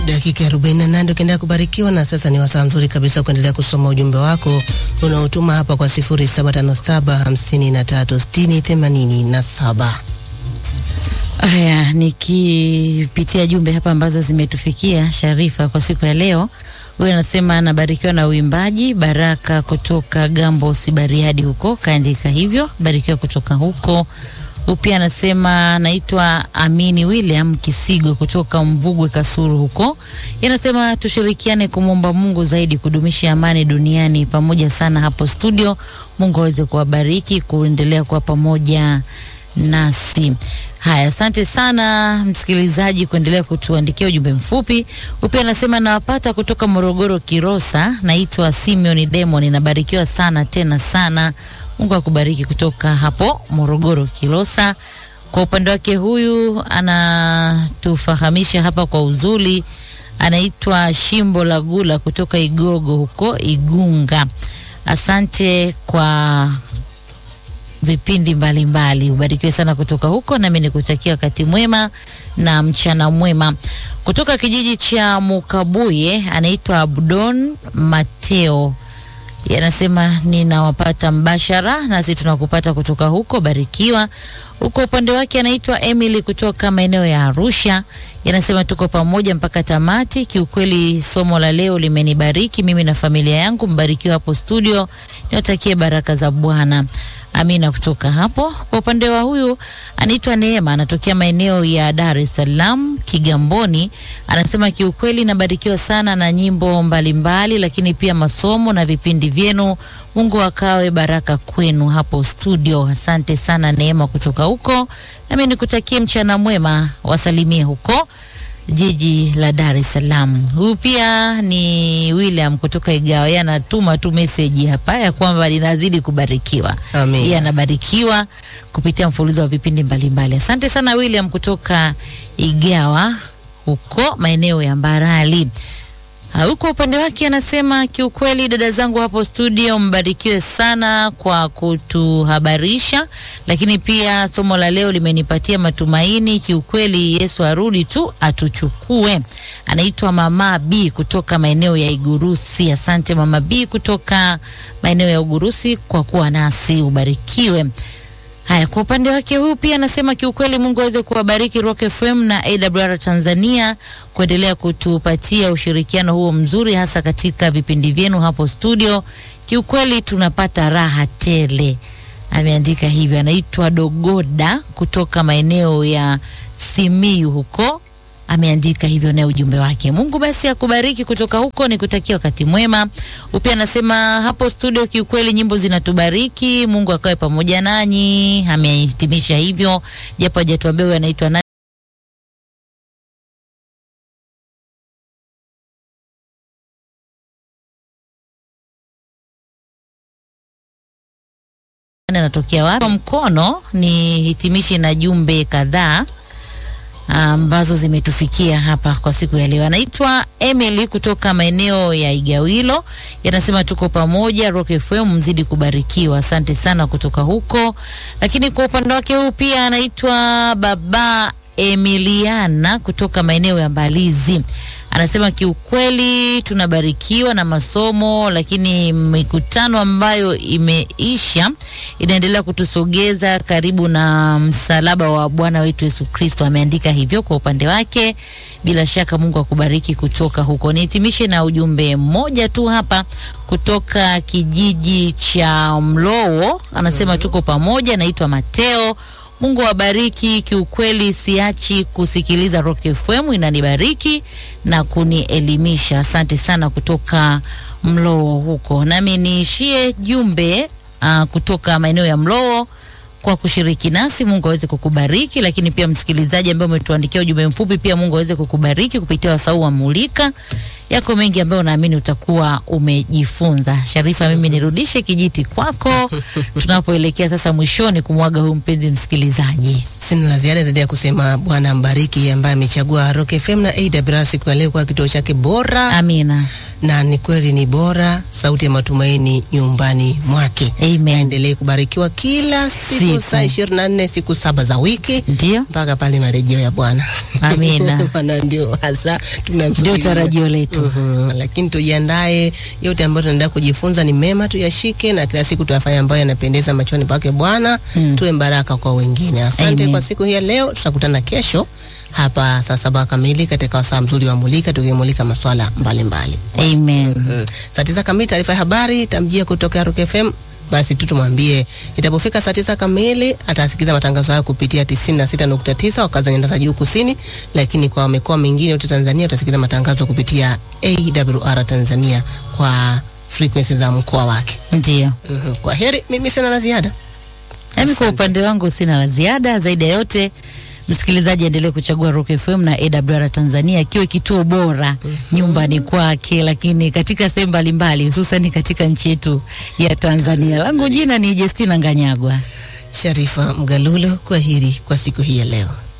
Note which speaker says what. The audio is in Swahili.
Speaker 1: Dakika 48 ukiendelea kubarikiwa, na sasa ni wasaa mzuri kabisa kuendelea kusoma ujumbe wako unaotuma hapa kwa 0757536087.
Speaker 2: Haya, nikipitia jumbe hapa ambazo zimetufikia Sharifa kwa siku ya leo. Huyu anasema anabarikiwa na uimbaji Baraka kutoka Gambo Sibariadi huko, kaandika hivyo, barikiwa kutoka huko. Huyu pia anasema naitwa Amini William Kisigo kutoka Mvugwe Kasuru huko. Yanasema tushirikiane kumwomba Mungu zaidi kudumisha amani duniani pamoja sana hapo studio. Mungu aweze kuwabariki kuendelea kuwa pamoja nasi. Haya, asante sana msikilizaji kuendelea kutuandikia ujumbe mfupi. Upia anasema nawapata kutoka Morogoro Kirosa, naitwa Simeon Demon, nabarikiwa sana tena sana. Mungu akubariki kutoka hapo Morogoro Kilosa. Kwa upande wake huyu anatufahamisha hapa kwa uzuri, anaitwa Shimbo la Gula kutoka Igogo huko Igunga. Asante kwa vipindi mbalimbali, ubarikiwe sana kutoka huko, nami nikutakia wakati mwema na mchana mwema. Kutoka kijiji cha Mukabuye anaitwa Abdon Mateo yanasema ninawapata mbashara, nasi tunakupata kutoka huko, barikiwa. Huko upande wake anaitwa Emily kutoka maeneo ya Arusha, yanasema tuko pamoja mpaka tamati. Kiukweli somo la leo limenibariki mimi na familia yangu, mbarikiwa hapo studio, niwatakie baraka za Bwana. Amina kutoka hapo. Kwa upande wa huyu anaitwa Neema, anatokea maeneo ya Dar es Salaam Kigamboni. Anasema kiukweli nabarikiwa sana na nyimbo mbalimbali mbali, lakini pia masomo na vipindi vyenu. Mungu akawe baraka kwenu hapo studio. Asante sana Neema kutoka huko, nami nikutakie mchana mwema, wasalimie huko jiji la Dar es Salaam. Huyu pia ni William kutoka Igawa, yeye anatuma tu message hapa ya kwamba linazidi kubarikiwa.
Speaker 1: Amen.
Speaker 2: Yeye anabarikiwa kupitia mfululizo wa vipindi mbalimbali. Asante sana William kutoka Igawa huko maeneo ya Mbarali. Ah, Huko upande wake anasema kiukweli, dada zangu hapo studio, mbarikiwe sana kwa kutuhabarisha, lakini pia somo la leo limenipatia matumaini. Kiukweli Yesu arudi tu atuchukue. Anaitwa Mama B kutoka maeneo ya Igurusi. Asante Mama B kutoka maeneo ya Ugurusi kwa kuwa nasi, ubarikiwe. Haya, kwa upande wake huyu pia anasema kiukweli, Mungu aweze kuwabariki Rock FM na AWR Tanzania kuendelea kutupatia ushirikiano huo mzuri, hasa katika vipindi vyenu hapo studio. Kiukweli tunapata raha tele. Ameandika hivyo, anaitwa Dogoda kutoka maeneo ya Simiyu huko ameandika hivyo naye ujumbe wake. Mungu basi akubariki kutoka huko, nikutakia wakati mwema. Upia anasema hapo studio, kiukweli nyimbo zinatubariki. Mungu akawe pamoja nanyi. Amehitimisha hivyo, japo hajatuambia huyo anaitwa nani. anatokea wapi. Kwa mkono ni hitimishi na jumbe kadhaa ambazo zimetufikia hapa kwa siku ya leo. Anaitwa Emily kutoka maeneo ya Igawilo, yanasema tuko pamoja, Rock FM mzidi kubarikiwa. Asante sana kutoka huko. Lakini kwa upande wake huu pia anaitwa Baba Emiliana kutoka maeneo ya Mbalizi. Anasema kiukweli tunabarikiwa na masomo, lakini mikutano ambayo imeisha inaendelea kutusogeza karibu na msalaba wa Bwana wetu Yesu Kristo. Ameandika hivyo kwa upande wake. Bila shaka Mungu akubariki kutoka huko. Nihitimishe na ujumbe mmoja tu hapa kutoka kijiji cha Mlowo. Anasema tuko pamoja, naitwa Mateo. Mungu awabariki. Kiukweli siachi kusikiliza Rock FM, inanibariki na kunielimisha. Asante sana kutoka Mlowo huko. Nami niishie jumbe uh, kutoka maeneo ya Mlowo kwa kushiriki nasi. Mungu aweze kukubariki, lakini pia msikilizaji ambaye umetuandikia ujumbe mfupi, pia Mungu aweze kukubariki kupitia wasau wa Mulika yako mengi ambayo naamini utakuwa umejifunza. Sharifa, mimi nirudishe kijiti kwako tunapoelekea sasa mwishoni kumwaga huyu mpenzi msikilizaji.
Speaker 1: Sina la ziada zaidi ya kusema Bwana mbariki ambaye amechagua Rock FM na AWR siku ya leo kwa kituo chake bora,
Speaker 2: Amina.
Speaker 1: na ni kweli ni bora, sauti ya matumaini nyumbani mwake.
Speaker 2: Amen.
Speaker 1: Aendelee kubarikiwa kila siku,
Speaker 2: Siku.
Speaker 1: saa ishirini na nne siku saba za wiki
Speaker 2: Ndio.
Speaker 1: mpaka pale marejeo ya Bwana.
Speaker 2: Amina.
Speaker 1: Maana ndio hasa
Speaker 2: Ndio
Speaker 1: tunamsubiria.
Speaker 2: tarajio letu.
Speaker 1: Mhm, lakini tujiandae, yote ambayo tunaendelea kujifunza ni mema, tuyashike na kila siku tuyafanye ambayo yanapendeza machoni pake Bwana,
Speaker 2: Mm.
Speaker 1: tuwe baraka kwa wengine. Asante
Speaker 2: Amen.
Speaker 1: kwa siku hii ya leo, tutakutana kesho hapa saa saba kamili katika wasaa mzuri wa Mulika, tukimulika maswala mbalimbali.
Speaker 2: Amen.
Speaker 1: Mhm. Saa tisa kamili taarifa ya habari itamjia kutoka Rock FM. Basi tu tumwambie itapofika saa tisa kamili atasikiza matangazo hayo kupitia 96.9 wakazi wa nyanda za juu kusini, lakini kwa mikoa mingine yote Tanzania utasikiza matangazo kupitia AWR Tanzania kwa frequency za mkoa wake.
Speaker 2: Ndio.
Speaker 1: Mhm. Kwa heri, mimi sina la ziada.
Speaker 2: Nami kwa upande wangu sina la ziada zaidi ya yote. Msikilizaji aendelee kuchagua Rock FM na AWR Tanzania ikiwa kituo bora nyumbani kwake, lakini katika sehemu mbalimbali, hususan katika nchi yetu ya Tanzania. Langu jina ni Justina Nganyagwa.
Speaker 1: Sharifa Mgalulo, kwa heri kwa siku hii ya leo.